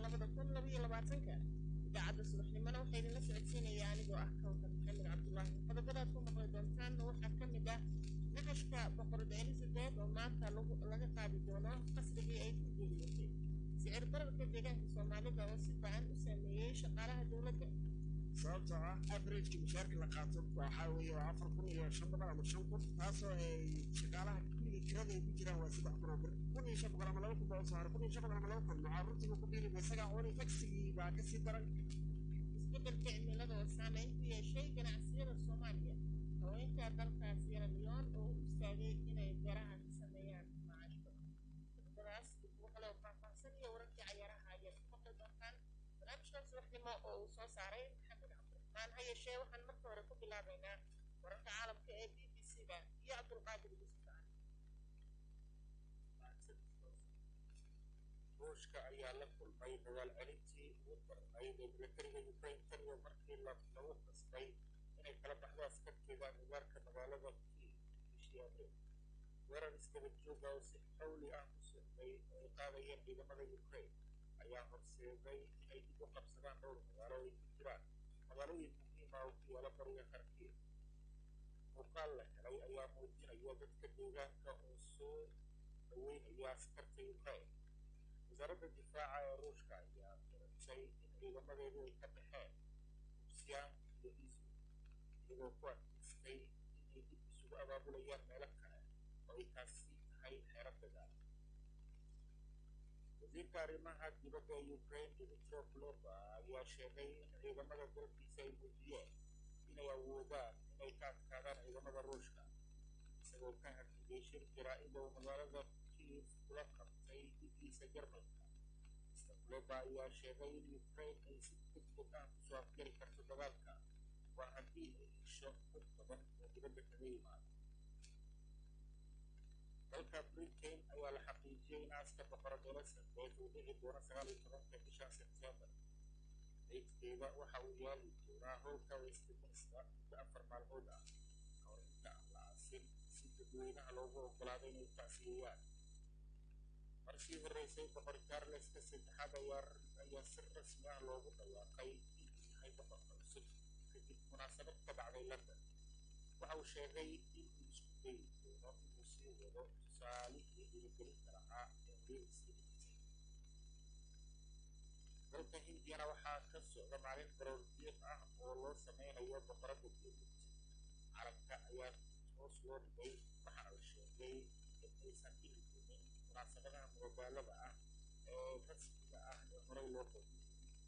labada kun labaiyo labaatanka idaacadda subaxnimona waxaa idinla socodsiinaya anigoo ah kawkar maxamed cabdulaahi qodobadaad ku maqli doontaan waxaa ka mid ah naxashka boqorada elizabeth oo maanta laga qaadi doono qasrigii ay ku geeriyootay sicir bararka deegaanka soomaalida oo si bacan u saameeyey shaqaalaha dowladda sababtoo ah averageka mushaarka la qaato waxaa weeye waa afar kun iyo shan boqol ama shan kun taasoo ay shaqaalaha kulligii kirada ay ku jiraan waa saddex kun oo bir kun iyo shan boqol ama laba kun baa usoo haray kun iyo shan boqol ama laba kun maxaa runtiga ku dhiiri isagaa cuni tagsigii baa kasii daran isbeddelka cimilada oo saameyn ku yeeshay ganacsiyada soomaaliya haweenka dalka sierra leone oo u istaagay inay beeraha ka sameeyaan macaashka qodobadaas dib ugu kale oo faahfaahsan iyo wararkii cayaaraha ayaad ku maqli doontaan barnaamijkan subaxnimo oo uu soo saaray maxamed cabdiraxmaan ha yeeshee waxaan marka hore ku bilaabaynaa wararka caalamka ee b b c da iyo cabdulqaadir yusuf ruushka ayaa la kulmay dagaal celintii ugu darnayd ee milatariga ukraine tan iyo markii lagu qasbay inay kala baxdo askarteeda agagaarka magaalada kiev bishii abriil weerar iskaba jooga oo si xawli ah ku socday oo ay qaadayeen ciidamada ukraine ayaa horseeday inay dib u qabsadaan dhowr magaalo ay ku jiraan magaalooyin muhiima oo ku yaala bariga kharkiv muuqaal la helay ayaa muujinaya dadka deegaanka oo soo dhaweynaya askarta ukraine wasaaradda difaaca ee ruushka ayaa garatay in ciidamadeedu ay ka baxeen rusyaan iyo isu iyagoo ku adkaystay inay dib isugu abaabulayaan meelo kale oo ay taasi tahay xeero dagaal wasiirka arrimaha dibadda ee ukraine dimitro kuleba ayaa sheegay in ciidamada dalkiisa ay muujiyeen inay awoodaan inay ka adkaadaan ciidamada ruushka isagoo ka hadligay shir jaraa'id oo magaalada kiev kula qabtay dhigiisa jarmalka mr kuleba ayaa sheegay in ukraine ay si degdeg ah kusoo afgari karto dagaalka waa haddii ay hesho dad badan oo dibadda kaga yimaado dalka britain ayaa la xaqiijiyey in aaska boqorad elizabeth uu dhici doono sagaal iyo tobanka bisha sebtembar daydkeeda waxa uu yaali doonaa howlka westminster muddo afar maalmood ah kahor inta aan la aasin si dadweynaha loogu oggolaado inay tacsiyeeyaan markii horreysay boqor charleska saddexaad ayaa si rasmi ah loogu dhawaaqay inuu yahay boqorka cusub kadib munaasabad ka dhacday london waxa uu sheegay inuu isku dayi doono inuu sii wado tusaalihii dhiirigelinta lahaa ee weligiisii dhigisay dalka hindiyana waxaa ka socda maalin baroor diiq ah oo loo sameynayo boqoradda geelid calanka ayaa hoos loo dhigay waxaana la sheegay in aysan dhihi doonin munaasabadaha madadaalada ah ee rasmiga ah ee horey loo qoodiyey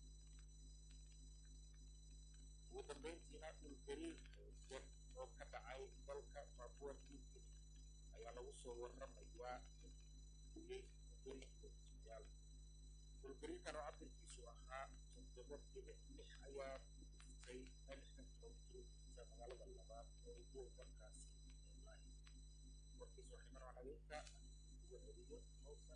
ugu dambeyntiina dhulgariir xoogan oo ka dhacay dalka papua new guinea ayaa lagu soo warramayaa in guyey muddo lixdan ismayaal dhulgariirkan oo cabirkiisu ahaa toddoba dhibic lix ayaa ku dhuftay meel lixdan kilomitir u jirta magaalada labaad ee ugu dalkaasi ee lahi warkiisu waxay marwaan adeegta ugu celiyo mowsar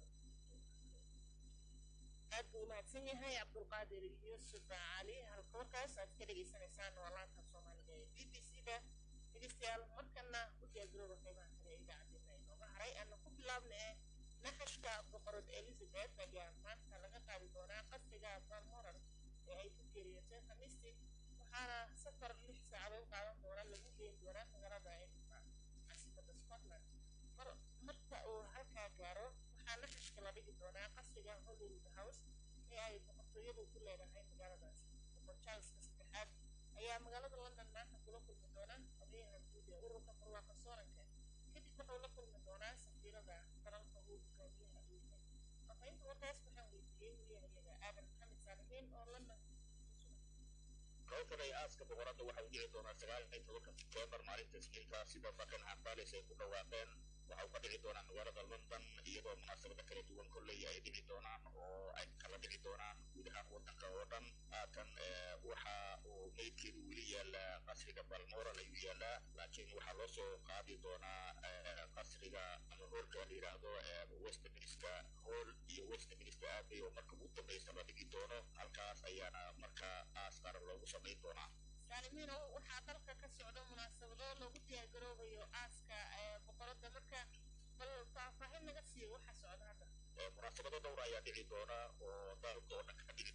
aad buu umahadsan yahay cabdulqaadir yuusuf cali halka warkaas aad ka dhegaysanaysaan waa laanta soomaaliga ee b b c da dhegeystayaal markana u diyaargarooba qeybaha kale ee idaacadeena inooga haray aana ku bilaabna ee naxashka boqorad elizabeth ayaa maanta laga qaadi doonaa qasriga balmoral ee ay ku geeriyootay khamiistii waxaana safar lix saacadood qaadan doona lagu geyn doonaa magaalada edinburgh caasimada scotland mar marka uu halkaa gaaro waxaa naxashka la dhigi doonaa qasriga hollywood house ee ay boqortooyadu ku leedahay magaaladaas boqor charleska saddexaad ayaa magaalada london maanta kula kulmi doona odayaha guud ee ururka barwaaqa sooranka kadib wuxuu la kulmi doonaa safiirada dalalka uu hogaamiyaha uu yahay fafahinta warkaas waxaan weydiiyey wariyahayaga aadan maxamed saalimiin oo london howlkan ay aaska boqoradda waxa uu dhici doonaa sagaal iyo tobanka sebtembar maalinta isniinta sida buckingham palace ay ku dhawaaqeen waxa uu ka dhici doonaa magaalada london iyadoo munaasabada kala duwan kolley ay dhici doonaan oo ay kala dhici doonaan guud ahaan wadanka oo dhan haatan waxa uu meydkeedu weli yaalaa qasriga balmoral ayuu yaalaa laakiin waxaa loo soo qaadi doonaa qasriga ama hoolka la yidhaahdo westminster hall iyo westminster abbey oo marka ugu dambeysa la dhigi doono halkaas ayaana marka aas qaran loogu samayn doonaa saalimiino waxaa dalka ka socda munaasabado lagu diyaargaroobayo aaska boqoradda marka bal faahfaahin naga siiyo waxa socda hadda munaasabado dhowr ayaa dhici doona oo dalka oo dhan ka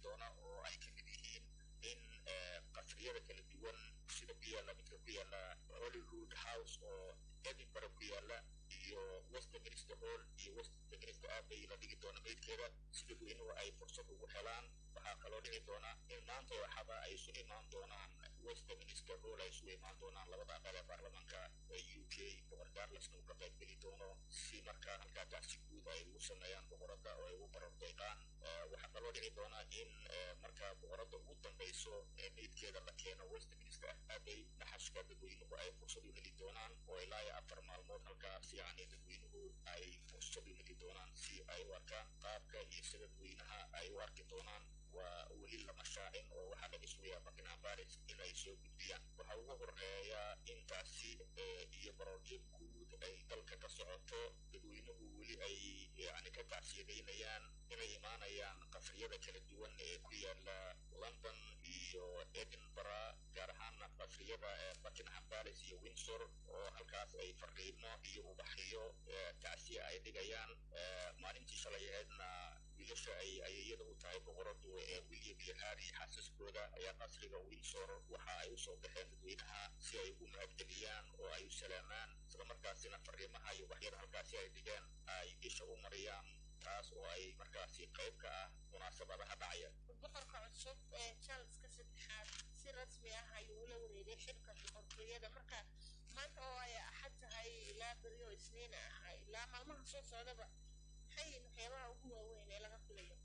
doona oo ay ka mid yihiin in qasriyada kala duwan sida ku yaalla midka ku yaalla hollywood house oo edinburgh ku yaalla iyo westminster hall iyo westminster abbey la dhigi doona meydkeeda si dadweynuhu ay fursad ugu helaan waxaa kaloo dhici doona in maanta waxaba ay isu imaan doonaan westminster hall ay isugu imaan doonaan labada aqal ee baarlamaanka u k boqor charlesna uu ka qayb geli doono si markaa halkaa tacsi guud ay ugu sameeyaan boqoradda oo ay ugu barar deeqaan waxaa kaloo dhici doona in markaa boqoradda ugu dambeyso ee meydkeeda la keeno westminster abbey naxashka dadweynuhu ay fursad u heli doonaan oo ilaa iyo afar maalmood halkaas yacni dadweynuhu ay fursad u heli doonaan si ay u arkaan qaabka iyo sida dadweynaha ay u arki doonaan waa weli lama shaacin oo waxaa laga sugayaa buckingham palace in ay soo gudbiyaan waxaa ugu horeeya intaasi iyo barooryo guud ay dalka ka socoto dadweynuhu weli ay yani ka tacsiyadeynayaan inay imaanayaan qasriyada kala duwan ee ku yaala london iyo edinburgh gaar ahaana qasriyada buckingham palace iyo windsor oo halkaas ay fariimo iyo ubaxyo tacsiya ay dhigayaan maalintii shalay aheedna wiilasha ay ayayada u tahay boqoradu ee william iyo harry xaasaskooda ayaa qasriga windsor waxa ay usoo baxeen dadweynaha si ay ugu mahadgeliyaan oo ay u salaamaan isla markaasina fariimaha iyo waxyada halkaasi ay dhigeen ay isha u mariyaan taas oo ay markaasi qayb ka ah munaasabadaha dhacaya boqorka cusub ee charleska saddexaad si rasmi ah ayuu ula wareegay xilka boqortooyada marka maanta oo ay axad tahay ilaa beriyo isniin ah ilaa maalmaha soo socdaba maxay yihiin waxyaabaha ugu waaweyn ee laga filayo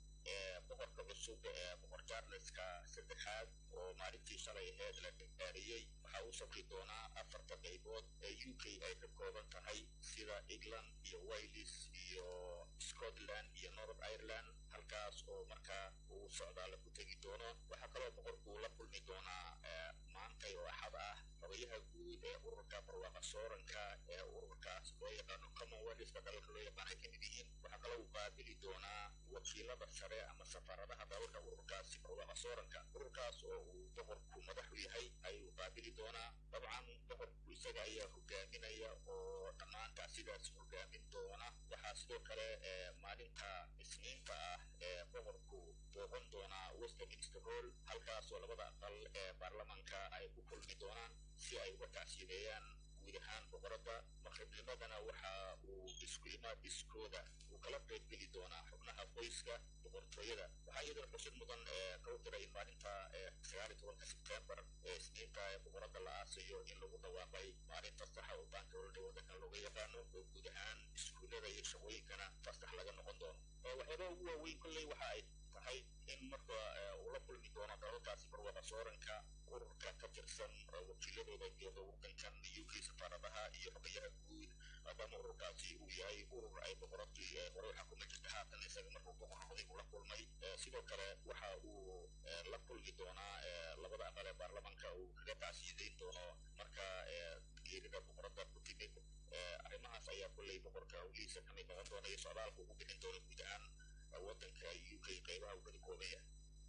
boqorka cusub ee boqor charleska saddexaad oo maalintii shalay aheed la gaariyey waxaa u safri doonaa afarta qaybood ee u k ay ka kooban tahay sida england iyo wales iyo scotland iyo north ireland halkaas oo markaa uu socdaala ku tegi doono waxaa kaloo boqorku la kulmi doonaa maantay oo axad ah xogayaha guud ee ururka barwaaqa sooranka ee ururkaas loo yaqaano commonwealthka dalalka loo yaqaan ay ka mid yihiin waxaa kaloo uu qaabili doonaa wakiilada sare ama safaaradaha dalalka ururkaasi barwaaqa sooranka ururkaas oo uu boqorku madax u yahay ayuu qaabili doonaa dabcan boqorku isaga ayaa hogaaminaya oo dhammaantaa sidaas hogaamin doona waxaa sidoo kale maalinta isniinta ah ee boqorku booqan doonaa westminster hall halkaas oo labada aqal ee baarlamaanka ay ku kulmi doonaan si ay uga tacsiideeyaan guud ahaan boqoradda maqribnimadana waxa uu isku imaad iskooda uu kala qayb geli doonaa xubnaha qoyska boqortooyada waxaa iyadoo xusid mudan kau diray in maalinta sagaali tobanka sebtembar ee isniinta ee boqoradda la aasayo in lagu dhawaaqay maalinta saxa oo baanka olodha waddankan looga yaqaano oo guud ahaan iskuullada iyo shaqooyinkana fasax laga noqon doono waxyaabaha ugu waaweyn kolley waxa ay tahay in marka uu la kulmi doono dalalkaasi barwaaqa sooranka ururka ka tirsan wakiiladooda jooga waddankan u k safaaradaha iyo xogayaha guud maadaama ururkaasi uu yahay urur ay boqoradii hore waxaa kuma jirta haatan isaga markuu boqor noqday uu la kulmay sidoo kale waxa uu la kulmi doonaa labada aqal ee baarlamaanka uu kaga tacsiideyn doono marka geerida boqoradda ku timid arrimahaas ayaa kolley boqorka hawlihiisa ka mid noqon doona iyo socdaalka ugu bixin doona guud ahaan waddanka u k qaybaha uu kada kooban yahay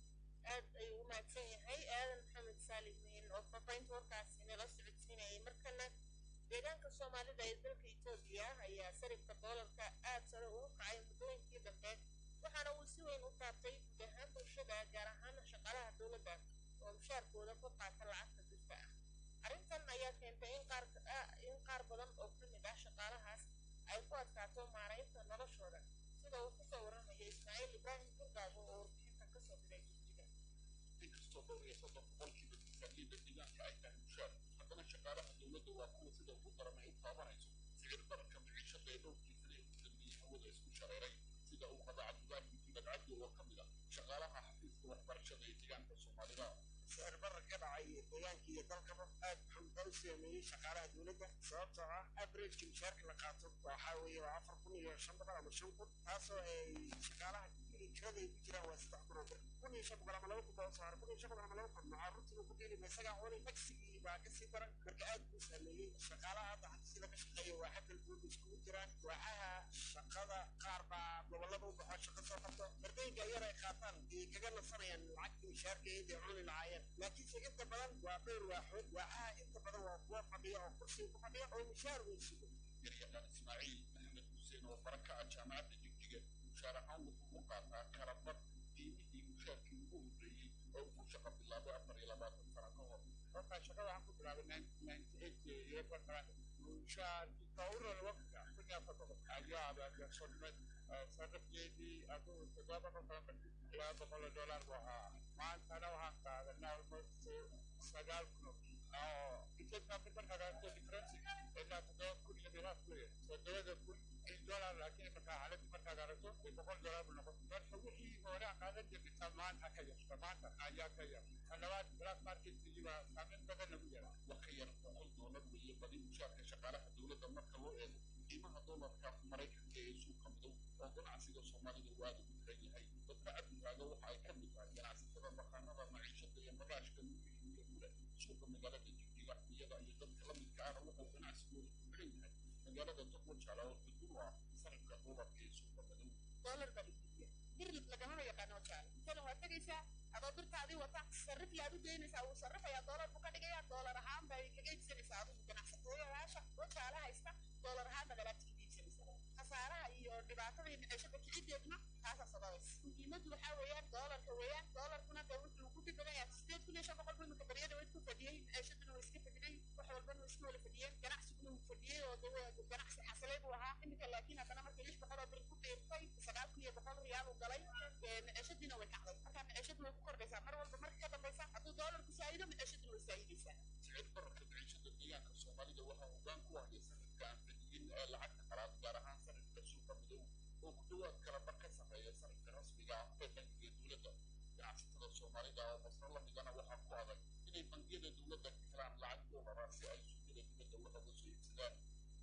aad ayuu u mahadsan yahay aadan maxamed saalim miin oo faafaynta warkaasi nala socodsiinayay markana deegaanka soomaalida ee dalka etoobiya ayaa sarifka doolarka aad sare ugu kacay muddooyinkii dambe waxaana uu si weyn u taabtay guud ahaan bulshada gaar ahaan shaqaalaha dowladda oo mushaarkooda ku qaata lacagta jirta ah arrintan ayaa keentay in qaar in qaar badan oo ka mid ah shaqaalahaas ay ku adkaato maaraynta noloshooda sida uu kusoo warramaya ismaaciil ibraahim burgaabo oo warbixinta kasoo diray jijida inkastoo dhowr iyo soddon boqolkiiba miisaaniyadda deegaanka ay tahay mushaar haddana shaqaalaha dowladda waa kuwa sida ugu daran ay u taabanayso sicir bararka maciishada ee dhowrkii sane ee ugu dambeeyey hawada isku shareeray sida uu qaba cabdulaahi muxamed cabdi oo ka mid ah shaqaalaha xafiiska waxbarashada ee deegaanka soomaalida sicir barar ka dhacay deegaanka iyo dalkaba aad wuxuu u saameeyey shaqaalaha dowladda sababtoo ah averageka mushaarka la qaato waxaa weeye waa afar kun iyo shan boqol ama shan kun taasoo ay shaqaalaha kirada ay ku jiraan waa saddex kun oo bir kun iyo shan boqol ama laba kun baa usoo haray kun iyo shan boqol ama laba kun maxaa runtiiba ku dhiili isagaa cunay tagsigii baa kasii daran marka aad buu saameeyey shaqaalaha hadda xafiisyada ka shaqeeya waa xaggal guud iskugu jiraan waaxaha shaqada qaar baa gobollada u baxo shaqo soo qabto mardayga yar ay qaataan ay kaga nasanayaan lacagtii mushaarka eeday cuni lahaayeen laakiinse inta badan waa dhowr waaxood waaxaha inta badan waa kuwa fadhiya oo kursiga ku fadhiya oo mushaar weyn sugo yaryaqaan ismaaciil maxamed xuseen oo bara ka ah jaamacadda jigjiga mushaar ahaan wuxuu u qaataa kala bar qiimihii mushaarkii oo ku shaqa bilaabay afar iyo labaatan sano ka hor marka shaqada waxaan ku bilaabay ninety eight iyo markaan mushaar kawran waqtiga kun iyo afar boqol ayaa abaagarsonnay sarifkeedii aduu toddoba boqol laba boqol oo dollar buu ahaa maantana waxaan qaadanaa almost sagaal kun oo intaydna markaa gaarto difference ilaa toddoba kun iyo dhibaat weeye toddobada kun in dollar laakiin markaa xaaladii markaa gaarato boqol dollar buu noqon marka wixii hore aan qaadan jirnay maanta ka yarta maanta ayaa ka yar talabaad black marketkii baa saameyn badan lagu yaraa wax ka yar boqol doolar weeye badi mushaarka shaqaalaha dowladda marka loo eego qiimaha doolarka maraykanka ee suuqa madow oo ganacsiga soomaalida uu aada ugu xiran yahay dadka cabdigaaga waxa ay ka mid tahay ganacsatada maqaanada maciishada iyo bagaashka lugihiiyo kule suuqa magaalada jigjiga iyada iyo dadka la midka ahna wuxuu ganacsigooda ku xiran yahay magaalada tuqwajala oo xuduud ah sarifka doolarka ee suuqa madow doolar baa iibiya bir lagamaba yaqaano jaale intana waa tegaysaa adoo birtaadii wata sarrif yaad u geynaysaa wuu sarrifayaa doolar buu ka dhigayaa doolar ahaan bay kaga iibsanaysaa adigu ganacsatooyayaasha oo jaale haysta doolar ahaan bagalaad kaga iibsanaysaa khasaaraha iyo dhibaatada iyo maciishada kicideedna taasaa sababaysa muhiimaddu waxaa weeyaan doolarka weeyaan doolarkuna dee wuxuu ku dhibadan yahay sideed kun iyo shan boqol buu imika baryada way isku fadhiyey maciishaduna way iska fadhiday wax walbana way isku wala fadhiyeen ganacsiguna wuu fadhiyey oo dee ganacsi xasilay buu ahaa imika laakiin haddana markii lix boqol oo bir ku biirtay sagaal kun iyo boqol riyaal uu galay maciishadiina way kacday marka maciishadu way ku kordhaysaa mar walba marka ka dambaysa hadduu doolarku saa'ido maciishaduna way saa'idaysaa sicir bararka maciishada deegaanka soomaalida waxaa hoggaan ku haya sanadka aan fadhiyin ee lacagta qalaad gaar ahaan sanadka suuqa madow oo ku dhowaad kala bar ka sameeya sanadka rasmiga ah ee bangiga dowladda ganacsatada soomaalida oo masro lamidana waxaa ku adag inay bangiyada dowladda ka helaan lacag doolara si ay suuqyada dibadda wax uga soo iibsadaan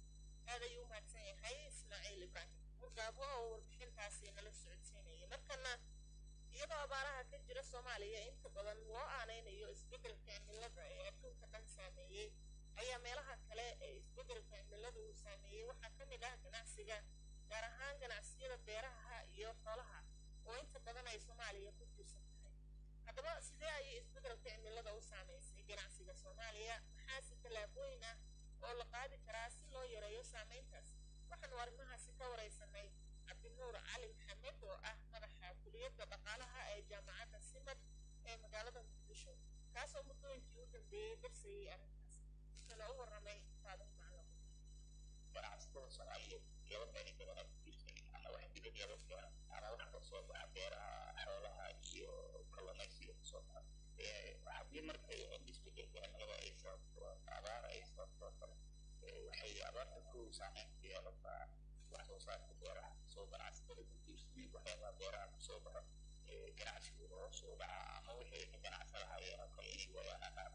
aad ayuu umahadsan yahay ismaaciil ibraahim murgaabo oo warbixintaasi nala socodsiinayay markana iyadoo abaaraha ka jira soomaaliya inta badan loo aanaynayo isbeddelka cimilada ee adduunka dhan saameeyey ayaa meelaha kale ee isbeddelka cimilada uu saameeyey waxaa ka mid ah ganacsiga gaar ahaan ganacsiyada beeraha iyo xoolaha oo inta badan ay soomaaliya ku tiirsan tahay haddaba sidee ayay isbeddelka cimilada u saameysay ganacsiga soomaaliya maxaase tallaabooyin ah oo la qaadi karaa si loo yareeyo saameyntaas waxaanu arrimahaasi ka wareysanay cabdinuur cali maxamed oo ah madaxa kuliyadda dhaqaalaha ee jaamacadda simad ee magaalada muqdisho kaasoo muddooyinkii u dambeeyey darsayey arrintaas wuxuuna u warramay faadin maclo ganacsatada soomaaliyeed laba meelay badan ku jirtay ama wax dibad laga keeno ama wax kasoo baxa beeraha xoolaha iyo kalluumaysiga kasoo baxa haddii markay isbedelka cimilada ay sababto abaar ay sababto kale waxay abaarta ku saameyn ku yeelataa wax soo saarka beeraha soo ganacsatada ku tiirsaneed waxyaabaha beeraha kasoo baxa ganacsigu hoos u dhaca ama wixii ka ganacsan lahaayeen oo kale inay waayaan qaar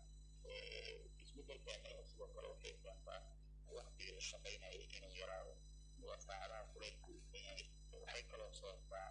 isbedelka cimilada sidoo kale waxay keentaa waqtigii la shaqaynayo inuu yaraado waa saacadaha kuleylku waxay kaloo sababtaa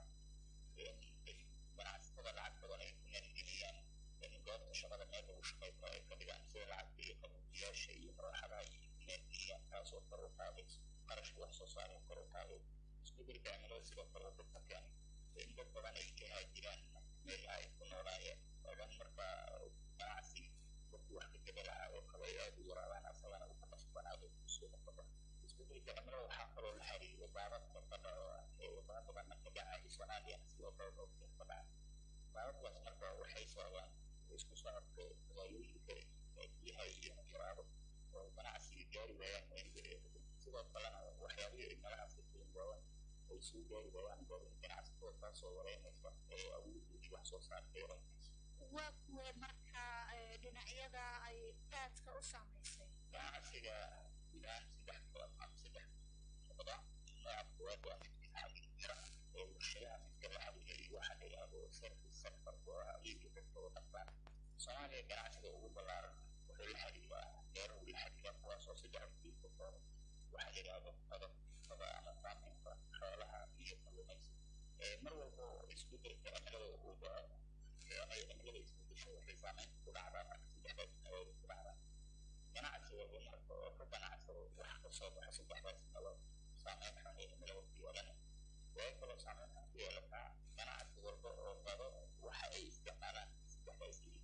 in ganacsatada lacag badan ay ku maalgeliyaan in goobta shaqada meel lagu shaqayn karo ay ka dhigaan sida lacagta iyo qabuujiyaasha iyo maraxadaha iyo maalgeliyaan taasoo kor u qaaday qarashka wax soo saarka kor u qaaday isbedelka cimilada sidoo kale wuxuu ka keenay in dad badan ay ka haajiraan meel ay ku noolaayeen odan markaa ganacsiga dadku wax ka geda lahaa oo kale ay aada u yaraadaan asagana uu ka qasbanaado kusoo noqoda isbedelka cimilada waxaa kaloo la xiriira baabadka badha oo ah ee wadamo badanna ka dhacay soomaaliya sidoo kale dhoofka ka dhacay baabadkaas marka waxay sababaan isku socodka magaalooyinka biyaha iyo yaraado oo ganacsiga gaari waayaan meelgareeda sidoo kalena waxyaabihii cimiladaas ka keeni waayaan ay soo gaari waayaan goobaha ganacsatada taasoo wareynaysa ee awooddoodii wax soo saarka yaranaysa waa kuwe marka dhinacyada ay aadka u saamaysay ganacsiga gudahaan saddex kala ama saddex noqda nooca koowaad waa midka xaqiijira ee warshadaha midka la xaqiijiyo waxa la yidhaahdo service sector oo ah adeega dadka oo dhanbaan soomaaliya ganacsiga ugu ballaaran wuxuu la xiriiraa beeruhu la xiriiraa kuwaasoo saddex rubiil ka kooban waxa la yidhaahdo qadafada ama saameynta xoolaha iyo kalluumaysi mar walba oo isbedelka cimilada uu dhaco ama cimilada isbedesho waxay saameynta ku dhacdaa marka saddexdaas meelood ku dhacdaa ganacsi walba marka oo ka ganacsado wax kasoo baxa saddexdaas meelood saameyn xun ee cimilada ku yeelana way kaloo saameyn xun ku yeelataa ganacsi walba oo qado waxa ay isticmaalaan saddexdaas yihiin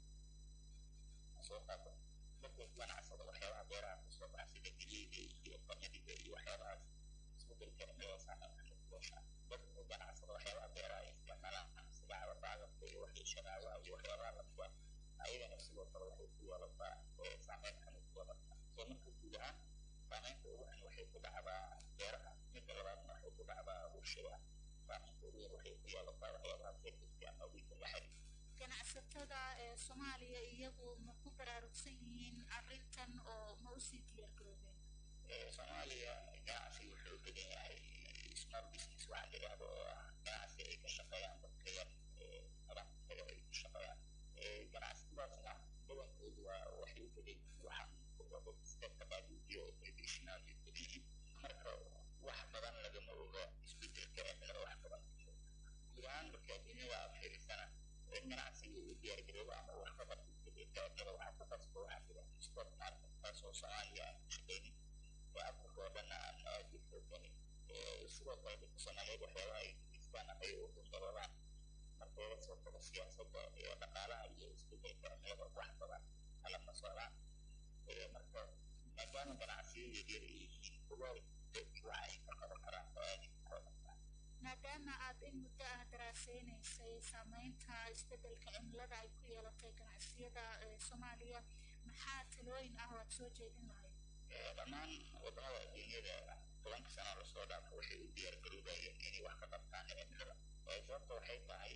soo qaata dadka ganacsada waxyaabaha beeraha kasoo baxa sida geliida iyo qamadiga iyo waxyaabahaas isbedelka cimilada saameyn xun ku yeeshaa dadka ganacsada waxyaabaha beeraha ay isticmaalaan sida cabaqaagabka iyo waxay shanaawaha iyo waxyaabaha lamida ayagana sidoo kale waxay ku yeelataa saameyn xanuun ku yeelataa soo marka guud ahaan saameynta ugu xun waxay ku dhacdaa beeraha midda labaadna waxay ku dhacdaa warshadaha saameynta ugu yar waxay ku yeelataa waxyaabaha sekirka ama wiilka la xiriira ganacsatada ee soomaaliya iyagu ma ku baraarugsan yihiin arrintan oo ma usii diyaar garoobeen soomaaliya ganacsi wuxuu u badan yahay small business waxaa la yidhahdo oo ah ganacsi ay ka shaqeeyaan dadka yar madaxda ay ku shaqeeyaan ganacsatadaasna badankoodu waa waxay u badan yihiin waxaan stetka baabuujiyo traditional iyo badan marka wax badan lagama oga isbedelka cimilada wax badan guud ahaan marka adduunyada aad fiirisana in ganacsiga uu diyaargaroobo ama wax ka qabto isbedelka cimilada waxaa ku qasba waxaa jira sport market taasoo soomaaliya aan ku shaqeynin oo afrika oo dhan aan aad u xooganin sidoo kale dadka soomaaliyeed waxyaabaha ay gudaystaan ama ay u duldaroodaan marka laga soo tago siyaasadda iyo dhaqaalaha iyo isbedelka cimilada wax badan kalama socdaan marka maadaama ganacsiyo yaryar ay yihiin ogaal dadki waxa ay ka qaban karaan oo aad u kooban maadaama aad in muddo ah daraaseynaysay saameynta isbedelka cimilada ay ku yeelatay ganacsiyada soomaaliya maxaa talooyin ah oo aad soo jeedin lahayd dhammaan wadamada adduunyada tobanka sano lasoo dhaafo waxay u diyaar garoobayeen inay wax ka qabtaan cimilada sababta waxay tahay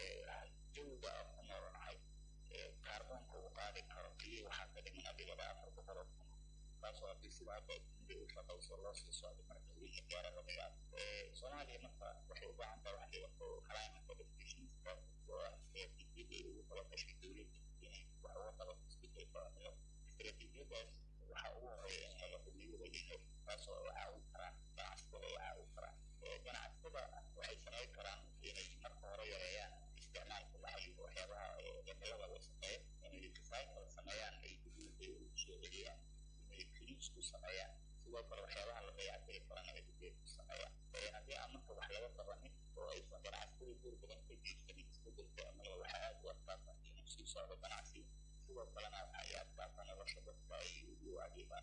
jawiga aan ku noolnahay kaarboonka uu qaadi karo iyo waxaa ka dhiman adigaba afar boqol oo kun taasoo haddii sida hadda adduunyada u shaqayso loo sii socdo marka wixii gaara laga yaabo soomaaliya marka waxay u baahan tahay wax la yidhahdo climate adaptations oo ah istaraatiijiyada ay ugu tala gashay dowladda inay wax uga qabato isbedelka cimilada istaraatiijiyadaas waxaa ugu horeeya in helo xubniyada inay taasoo ay caawin karaan ganacsatada ay caawin karaan ganacsatada waxay samayn karaan inay marka hore yareeyaan isticmaalka la xiriiro waxyaabaha cimilada wasaqeeya inay recycle sameeyaan ay dibadda ugu soo celiyaan inay cleans ku sameeyaan sidoo kale waxyaabaha la dayactiri karana ay dibadda ku sameeyaan haddii aan marka wax laga qabanin oo aysan ganacsatada door badan ka jeedsanin isbedelka cimilada waxaa aad u adkaata inuu sii socdo ganacsiga sidoo kalena waxay adkaata nolosha dadka ay ugu adeegaan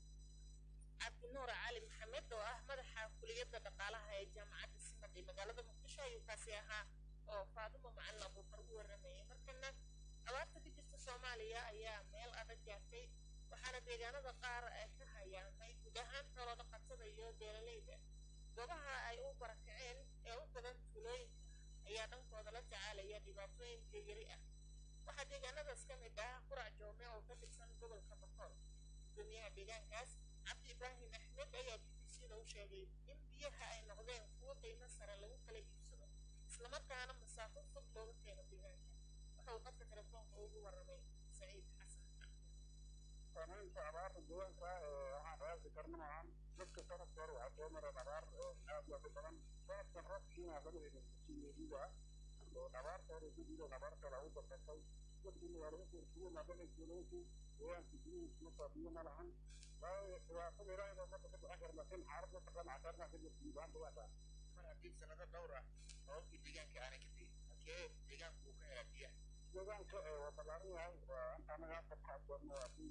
cabdinuur cali maxamed oo ah madaxa kuliyadda dhaqaalaha ee jaamacadda simad ee magaalada muqdisho ayuu kaasi ahaa oo faadimo macalin abuukar u waramayay markana abaarta ka jirta soomaaliya ayaa meel adag gaartay waxaana deegaanada qaar ka hayaamay guud ahaan xoolo dhaqatada iyo beeralayda goobaha ay u barakaceen ee u badan tuulooyinka ayaa dhankooda la tacaalaya dhibaatooyin biyayari ah waxaa deegaanadaas ka mid ah qurac joome oo ka tirsan gobolka bakool gudoomiyaha deegaankaas cabdi ibraahim axmed ayaa b b c da u sheegay in biyaha ay noqdeen kuwo qiimo sare lagu kala iibsado islamarkaana masaafo fog looga keeno deegaanka waxa uu qadka telefoonka ugu waramay saciid xasan saameynta abaarta deegaanka waxaan raasi karna maahan dadka sanadka hore waxaa soo mareen abaar aad u aad u badan sanadkan roobkiina lama helin siyeediga abaarta hore ku jireen abaar kale ugu dardatay dadkii magaalada kuurkuwa maadana tuulooyinkii deegaanka gudihiis markaa biyo ma lahan waayo dhibaatada ilaahay baa marka ka bixin kara laakiin xaalad mataqaana casaarna ka jirta guud ahaan dhibaataa mar haddii sanado dhowr ah sababtii deegaanka aanay ka tegin halkee deegaanku uu ka helaa biyaha deegaanka waa ballaaran yahay waa inta anaga afar xaadoodna waa si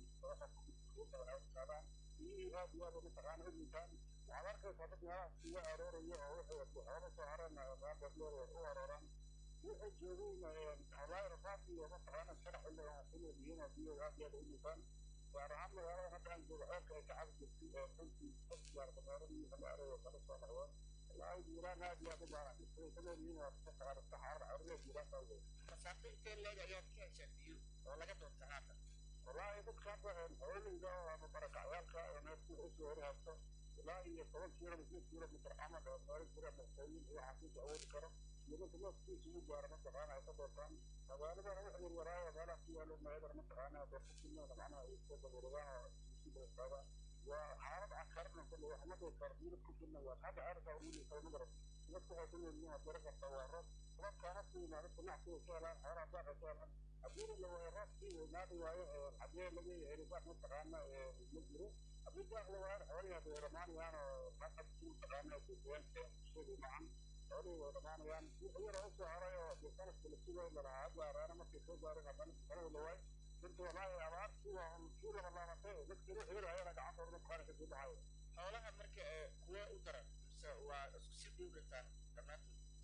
qaadaan biyihii aad iyo aad mataqaana u liitaan waxaad arkaysaa dad meelaha iga arooraya oo wixii xoolo soo hareen maadadleer u arooraan wuxuu joogeen wallaahi rafaadki iyo mataqaana sharax ille oo kuleedihiin oo biyo aad iyo aad u liitaan gaar ahaan magaalada hadda aan joogo ceelka ay ka cabi jirtay ee runtii gaar magaaladii kala aroyo kala soo dhacween wallaahi jiiraan aad iyo aad u baahan isay ka leedihiin waa mataqaana saxaar carruur jiiraan baa weyn masaafo intee leeg ayaad ka heshaan biyo oo laga doonta haatan wallaahi dadka hadda hooyinka ama barakacyaalka oo neefku usoo hori haysto ilaa iyo toban kilomitr kilomitr camal oo meelo jira maqooyin iyo xafiis awoodi karo iyo dadka neefkiisa ugu gaara mataqaana ay ka doortaan magaaladana wax yarwaraayo meelaha ku yaalo meedar mataqaana dadka kulmeeda macnaha ay soo dabuuradaan oo isu dabastaadaan waa xaalad cakaran kulle wax ma dhihi karo diirad ku filna waa hadda aarka ugu liitay magarat dadku waxay ku leeyihiin waa dara karta waa roob roobkaana ku yimaado ganacsiga ka helaan xoolaha daaqay ka helaan haddii la waayo roobkii weynaadi waayo haddii laga heli baaq mataqaana ma jiro haddii baaq la waayo xoolihii hadda way dhamaanayaan oo qasabki mataqaana deegaanka bulshadii macan xoolihii way dhamaanayaan wixii yara usoo haray oo dee sanadka la sugayo lalahaa hadda araana markay soo gaareen haddana sanada la waayo runtii wallaahi abaartii waa kii laba laabatay dadkii wixii yara ayana gacantooda mataqaana kasii baxayo xoolaha marka kuwa u daran mise waa isku si dhow dhintaan dhammaantood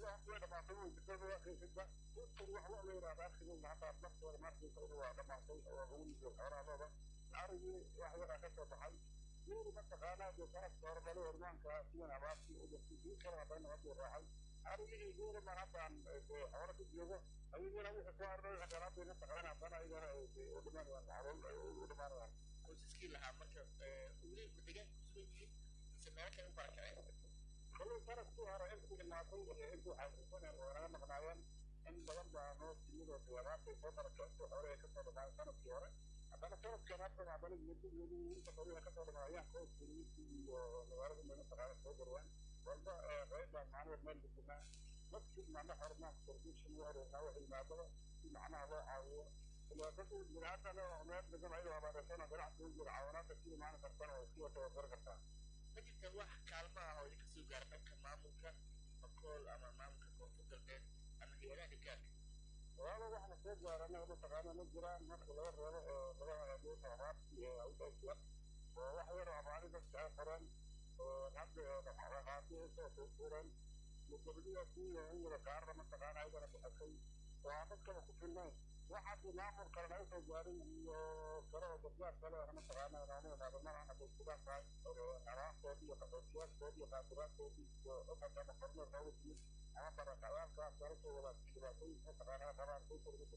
wax way dhamaatay way jirtada waa qiisidba dadkan wax wax la yidhahda akhirin hataa naftooda markiisa inu waa dhamaatay oo lagu yido xoolaadooda arigii wax yaraa ka soo baxay geeri mataqaanaa dee sanadka hore dhalo hormaanka sidan abaartii u jirtay kii kale haddana haduu raacay arigii geeri baan haddaan xoolo ka joogo ayagana wixii soo arday xaqaraadii mataqaana haddana ayagana u dhimanayaan xaruun u dhimanayaan qoysaskii lahaa marka weli deegaanka kusugan yihiin mise meelo kale u barakaceen kolay sanadkii hore intii dhimaatay intii xaqiisaneen oo naga maqnaayeen in badan baa noo timidoo abaartay soo barakactay xoolahay kasoo dhamaayeen sanadkii hore haddana sanadkan hadda haddana muddo weli inta xoolaha kasoo dhamaayaan qoyskii iyo magaalada meel mataqaana soo garwaan walba qayb baa macnaha meel deganaa dadkii macna xormaanka kordiishin u aroornaa wax yimaadaba si macnaha loo caawiyo dhibaatadu biniaadana oo meel degan ayadoo abaarasana ganacsiga jira caawinaadka si imaan kartana oo iska tababar kartaa ma jirtaan wax kaalmo ah oo idinka soo gaara dhanka maamulka bakool ama maamulka koonfur galbeed ama hay-adaha gaarka walaalo waxna soo gaarana mataqaana ma jiraan marka laga reebo oo laga hagaajiyo abaarti ee awdaysiya oo wax yar oo abaari dadka ay qoreen oo hadda dhaqaaqaati usoo tuurtuureen mudabadiya kuwiya in yara qaarna mataqaana ayagana bixisay oo aan dadkaba ku filnayn wax haddii maamul kalena ay soo gaarin iyo kale oo gargaar kale ana mataqaana nooma imaadamada hadday sidaa tahay abaartoodii iyo qaxootiyaadkoodii iyo qaadiraadkoodii iyo dhaqanka qorno noogu timid ama barakacyaadkaas kala soo wada dhibaatooyin mataqaana qabaan ku kormida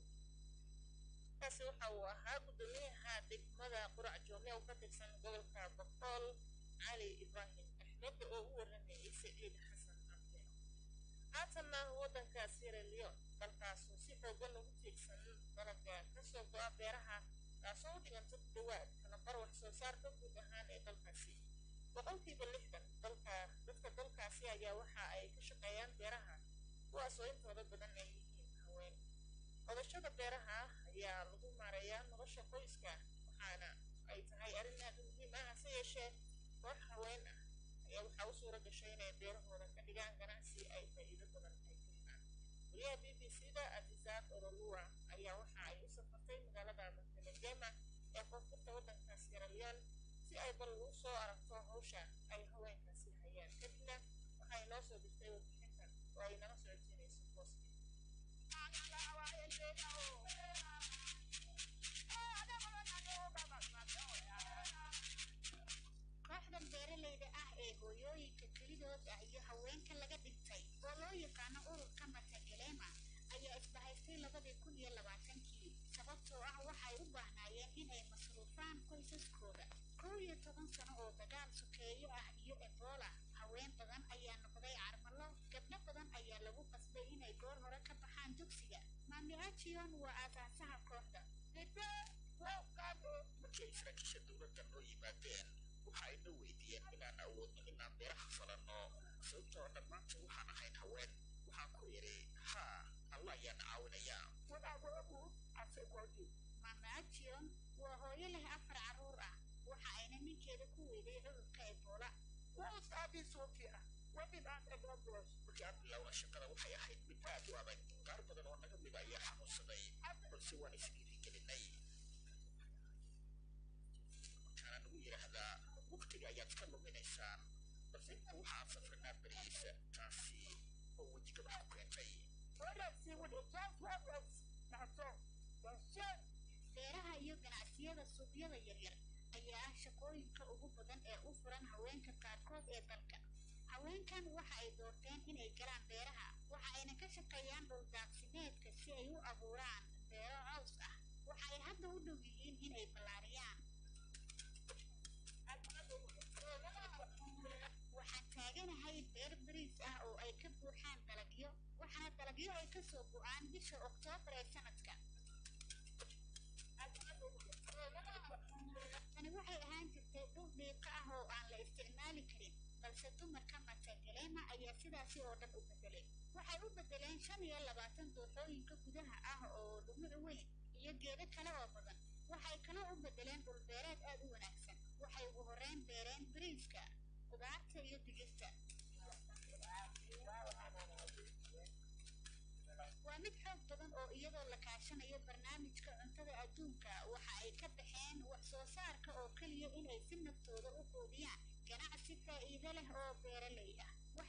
kaasi waxa uu ahaa guddoomiyaha degmada qurac joome oo ka tirsan gobolka boqol cali ibraahim axmed oo u waramayay saciid xasan cabdi haatanna waddanka sierra leone dalkaasoo si xoogan ugu tiirsan dalaga kasoo go'a beeraha taasoo u dhiganta ku dhawaad kalabar wax soo saarka guud ahaan ee dalkaasi boqolkiiba lixdan dalka dadka dalkaasi ayaa waxa ay ka shaqeeyaan beeraha kuwaasoo intooda badan ay yihiin haween qodashada beeraha ayaa lagu maareeyaa nolosha qoyska waxaana ay tahay arrin aad u muhiim ah hase yeeshee koox haween ah ayaa waxaa u suura gashay inay beerahooda ka dhigaan ganacsi ay faa'iido badan ay ka helaan wariyaha b b c da azizaad ololua ayaa waxa ay u safartay magaalada montenegema ee koonfurta waddanka sierra leone si ay bal u soo aragto hawsha ay haweenkaasi hayaan kadibna waxay noo soo dirtay warbixintan oo ay nala socodsiinayso booski kooxdan beeralayda ah ee hooyooyinka kelidood ah iyo haweenka laga dhintay oo loo yaqaano ururka matagelema ayaa isbahaystay labadii kun iyo labaatankii sababtoo ah waxay u baahnaayeen inay masruufaan qoysaskooda kow iyo toban sano oo dagaal sokeeyo ah iyo ebola haween badan ayaa noqday carmalo gabdho badan ayaa lagu qasbay inay goor hore ka baxaan dugsiga maami ajion waa aasaasaha kooxda markii ay saraakiisha dowladda noo yimaadeen waxa ay na weydiiyeen inaan awoodno inaan beeraha falanno sababtoo dhammaanta waxaan ahayn haween waxaan ku idhi haa alla ayaan caawinayaa maama ajion waa hooyo leh afar carruur ah waxa ayna ninkeeda ku weyday cudurka ebola markii aan bilowna shaqada waxay ahayd mid aad u adag qaar badan oo naga mida ayaa xanuunsaday balse waan isdhiirigelinay markaana nagu yidhaahdaa waqtiga ayaad ka luminaysaan balse inta waxaan safrinaa berihiisa taasi oo wejigabax ku keentay beeraha iyo ganacsiyada suuqyada yaryar ayaa ah shaqooyinka ugu badan ee u furan haweenka qaarkood ee dalka haweenkan waxa ay doorteen inay galaan beeraha waxa ayna ka shaqeeyaan dhuldaaqsimeedka si ay u abuuraan beero caws ah waxa ay hadda u dhow yihiin inay ballaariyaan waxaan taaganahay beer bariis ah oo ay ka buuxaan dalagyo waxaana dalagyo ay kasoo go-aan bisha oktoobar ee sanadka tani waxay ahaan jirtay dhul dhiiqa ah oo aan la isticmaali karin balse dumarka matagelema ayaa sidaasi oo dhan u bedelay waxay u bedeleen shan iyo labaatan dooxooyinka gudaha ah oo dhumuc weyn iyo geedo kale oo badan waxay kaloo u bedeleen dhul beereed aad u wanaagsan waxay ugu horreyn beereen bariiska qudaarta iyo digirta waa mid xoog badan oo iyadoo la kaashanayo barnaamijka cuntada adduunka waxa ay ka baxeen wax soo saarka oo keliya inay si naftooda u quudiyaan ganacsi faa'iido leh oo beeraley ah waxay u yimaadeen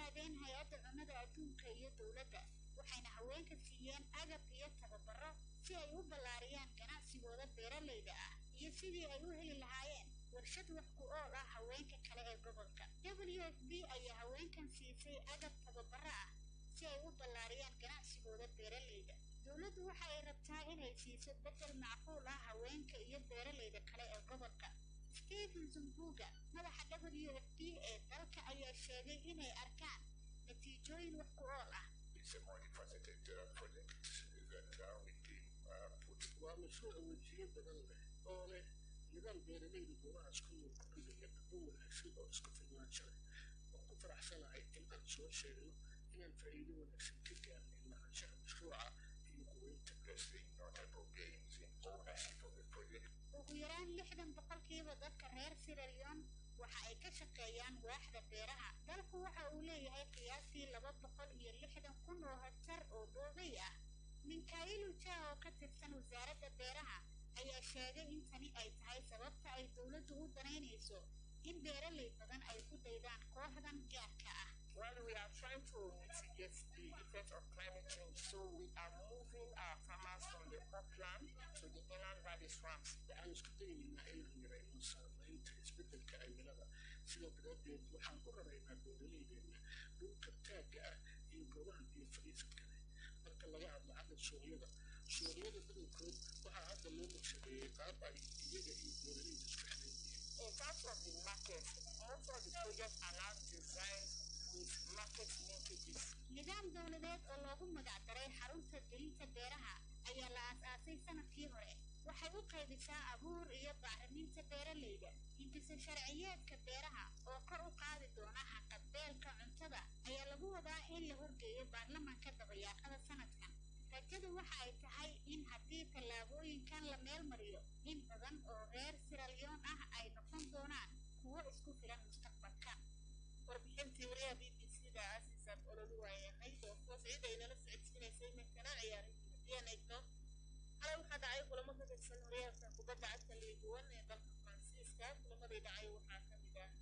yimaadeen hay-adda cunnada adduunka iyo dowladda waxayna haweenka siiyeen agab iyo tababaro si ay u ballaariyaan ganacsigooda beeralayda ah iyo sidii ay u heli lahaayeen warshad wax ku ool ah haweenka kale ee gobolka w f b ayaa haweenkan siisay agab tababaro ah si ay u ballaariyaan ganacsigooda beeralayda dowladdu waxa ay rabtaa inay siiso beddel macquul ah haweenka iyo beeralayda kale ee gobolka stephen zumbuga madaxa w f b ee dalka ayaa sheegay inay arkaan natiijooyin wax ku ool ah It's a multifaceted uh, project that uh, we can uh, put waa mashruuc wejiyo badan leh oo leh nidaam beeralayda goobahaas ku nool ku dhigaya dhaqan wanaagsan oo isku filnaansho leh waan ku faraxsanahay in aan soo sheegno inaan faa'iido wanaagsan ka gaarnay lahaanshaha mashruuca iyo quweynta Let's see notable gains in ownership of the project. ugu yaraan lixdan boqolkiiba dadka reer siralion waxa ay ka shaqeeyaan waaxda beeraha dalku waxa uu leeyahay qiyaastii laba boqol iyo lixdan kun oo hektar oo dhoobay ah minkailu ja oo ka tirsan wasaaradda beeraha ayaa sheegay in tani ay tahay sababta ay dowladdu u danaynayso in beeralay badan ay ku daydaan kooxdan gaarka ah Well, we are trying to mitigate the effect of climate change, so we are moving our farmers from the upland to the inland valley swamps. waxaan isku dayaynaa inaan yarayno saamaynta isbeddelka cimilada sida daraaddeed waxaan ku raraynaa beeralaydeenna dhulka taagga ah iyo goobaha biyo fadhiisadka leh marka laga hadlo xagga suuqyada suuqyada badankood waxaa hadda loo naqshadeeyey qaab ay iyaga iyo beeralayda isku xiran yihiin In terms of the market, most of the projects are now designed with market linkages. nidaam dowladeed oo loogu magac daray xarunta gelinta beeraha ayaa la aas-aasay sanadkii hore waxay u qaybisaa abuur iyo bacriminta beeralayda hindisa sharciyeedka beeraha oo kor u qaadi doona haqabeelka cuntada ayaa lagu wadaa in la horgeeyo baarlamaanka dabayaaqada sanadkan rajadu waxa ay tahay in haddii tallaabooyinkan la meel mariyo in badan oo reer siralyoon ah ay noqon doonaan kuwo isku filan mustaqbalka warbixintii wariyaha b b c da aasiisan ololu waayahay oo hoos ciid ay nala socodsiinaysay minkana ciyaarihii hadiyaan eegno xalay waxaa dhacay kulamo ka tirsan horyaalka kubadda cagta liiguwan ee dalka faransiiska kulamadii dhacay waxaa ka mid ah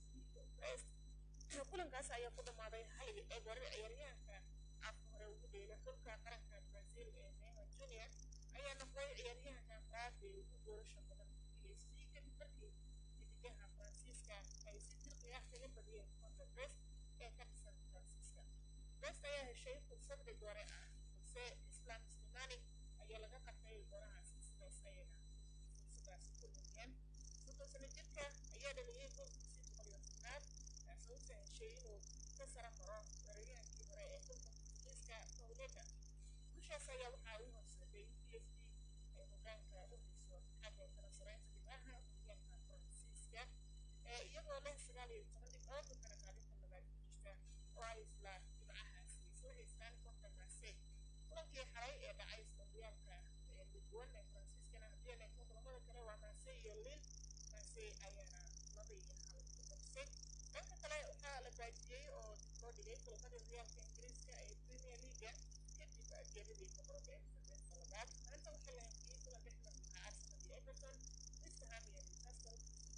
psc kulankaas ayaa ku dhammaaday hal eber ciyaaryahanka afka hore ugu dheela xulka qaranka brazil ee neymar junior ayaa noqday ciyaaryahanka afraad ee ugu doorasha badan psc kadib markii xidigaha faransiiska ay si dirqi ah kaga badiyeen konta best ee ka dhisan faransiiska best ayaa heshay fursad rigoore ah balse islam slimani ayaa laga qabtay goorahaasi sidaas ayayna fursadaasi ku lumiyeen soddon sano jirka ayaa dhaliyey goolkiisii boqol iyo tobnaad taasoo u saheshay inuu ka sara maro weeraryahankii hore ee xulka portugiiska pauleta gushaas ayaa waxaa u horseeday in p s d ay hogaanka u hayso xagga kala saraynta dhibcaha horyaalka faransiiska ee iyagoo leh sagaal iyo toban dhibcood waxaana kaalinta labaad ku jirta oo ay isla dhibcahaasi isla haystaan kooxda marseille kulankii xalay ee dhacay isla horyaalka ee lidwan ee faransiiskana haddii aan eegno kulamada kale waa marseille iyo lille marseille ayaana laba iyo hal ku qabsay dhanka kale waxaa la baajiyey oo dib loo dhigay kulamadii horyaalka ingiriiska ee premier leaga kadib geeridii boqorada ee sadeenta labaad maanta waxaa la hakiyey kulan dhex marka arsenal iyo everton west ham iyo newcastle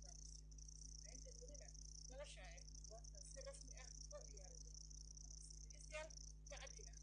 inta welina laga shaacin goobta si rasmi ah loo ciyaari doono dhegeystayaal saacadiina